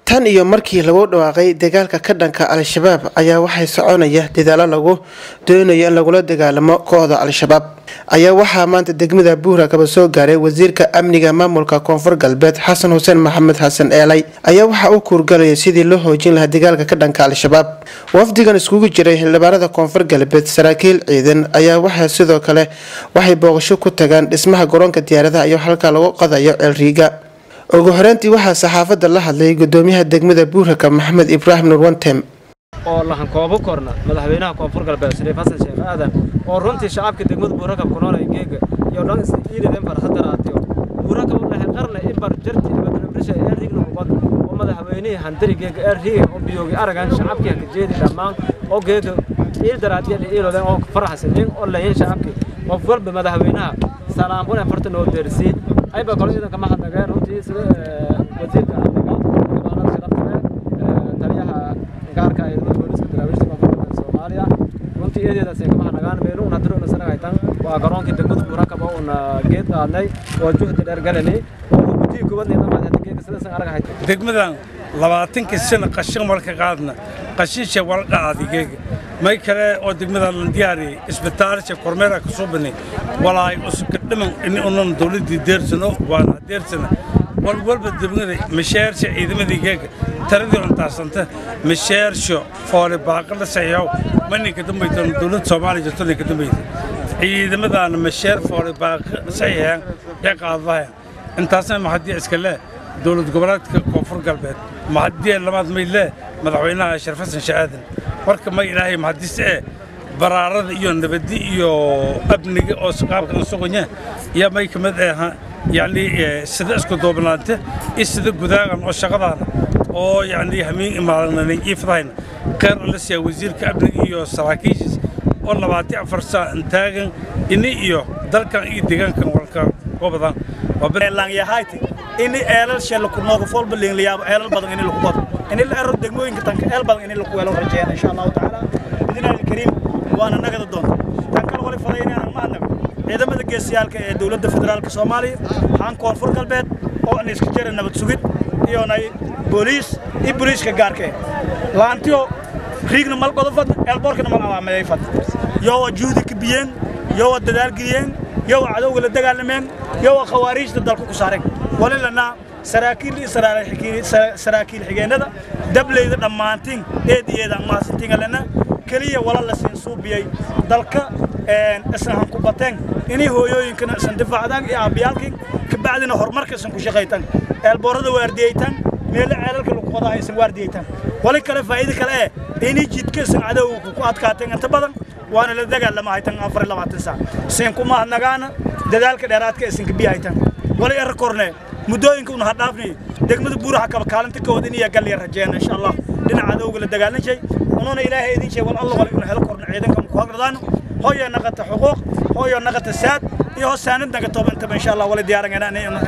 tan iyo markii lagu dhawaaqay dagaalka ka dhanka al-shabaab ayaa waxay soconaya dadaalo lagu doonayo in lagula dagaalamo kooxda al-shabaab ayaa waxaa maanta degmada buurakaba soo gaaray wasiirka amniga maamulka koonfur galbeed xasan xuseen maxamed xasan eelay ayaa waxaa u kuurgalaya sidii loo hoojin lahaa dagaalka ka dhanka al-shabaab wafdigan iskugu jiray xildhibaanada koonfur galbeed saraakiil ciidan ayaa waxaa sidoo kale waxay booqasho ku tagaan dhismaha garoonka diyaaradaha iyo halka lagu qadayo ceelriiga ugu horeyntii waxaa saxaafadda la hadlay gudoomiyaha degmada buuraka maxamed ibraahim nurwantem oo lahan koobo korna madaxweynaha koonfur galbeed shariif xasan sheekh aadan oo runtii shacabka degmada buurakab ku noolay geega iyo dhan iidadeen farxadaraatiyo buurakab u dhahay qarna ibar jarti ibadnabrisha ee riigna mubad oo madaxweynihii handari geega ee riiga oo biyoogi aragan shacabkii haka jeedi dhammaan oo geega iidaraatiya iiloden oo faraxsanin oo layin shacabkii qof walba madaxweynaha salaam una farta noo deersii ayba kolo ciidanka ma hadnageen runtii sida wasiirka amniga gabaanada sharafta leh taliyaha gaarka ee booliska daraawiishta koonfurta soomaaliya runtii eedeedaas kama hadnagaan meelu una diro una sanagaytan waa garoonkii degmada buurakaba una geed qaadnay oo juhdi dheer galanay oo guddiga kubadna dhamaad hadda geedka sidaasan aragahay degmadan labaatankii sano qashin walka qaadna qashinsha wala dhacadi geega may kale oo degmadan la diyaariyey isbitaalasha kormeera ka soo banay walaay usuka dhiman in unan dawladdii deersano waana deersana walwalba degmada masheersha ciidamadii geega taradii untaasanta masheersho foole baaqala saxiixow maninka dambaytan dawladda soomaaliya jirto ninka dambayta ciidamadaana masheer foole baaqa saxiixeen ee qaadadahayan intaasna maxadii iska leh dowlad goboleedka koonfur galbeed maxadii lamaad may leh madaxweynaha sharif xasan shaadan marka may ilaahay maxadis ee baraarada iyo nabadi iyo amniga oo qaabka sogonya iyo may kamid ah yani sida isku doobnaanta iyo sida gudaagan oo shaqadaana oo yani hamiin imaadanay iifadahayna khayr alla siiya wasiirka amniga iyo saraakiishiis oo labaati afar saa taagan ini iyo dalkan iyo deegaankan walka gobadan laanyahayti ini eelal shee laku nooga foolba liinlayaabo eelal badan ini laku wado ini la ero degmooyinka tanka eel badan ini laku weelo rajeena insha allahu tacaala bidnaahi alkariim waana nagada doonta tan kale wali faday inaanan ma adnago ciidamada geesiyaalka ee dowladda federaalka soomaaliya haan koonfur galbeed oo an iska jara nabad sugid iyonay booliis iyo booliiska gaarka eh laantiyo riigna mal godofad eelboorkana mal alaameeyay fad yowa juhdi ka biyeen yowa dadaal geliyeen yowa cadowga la dagaalameen yowa khawaariijta dalku ku saareen walilana saraakiil iyo saraakiil xigeennada dableyda dhammaantiin eed iyeedaan mahadsantiingalena keliya wala la siin suubiyey dalka isna han ku bateen inay hooyooyinkana isan difaacdaan iyo aabbiyaalkii kabacdina horumarka isan ku shaqaytaan eelboorada waardiyeytaan meelo ceelalka lagu qodaa isan waardiyeytaan wali kale faa'iido kale eh inay jidka isan cadowga ku adkaateen inta badan waana la dagaalama haytan afar iyo labaatan saac siin kuma hadnagaana dadaalka dheeraadka isinka biya haytan wali era korne muddooyinka una hadhaafnay degmada buuraha kaba kaalinta kooda in iya galliya rajeena insha allah dhinaca cadowga la dagaalanjay ununa ilaahay idin sheeg wal alla wali una helo korna ciidanka ku hagradaano hooyo naqata xuquuq hooyo naqata saad iyo hoos saanad naga tooba intaba insha allah wali diyaaran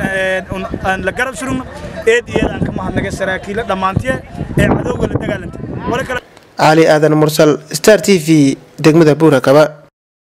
aan la garab surugno eed iyeed aan ka mahadnagay saraakiila dhammaantiye ee cadowga la dagaalanta wali kale cali aadan mursal star t v degmada buurakaba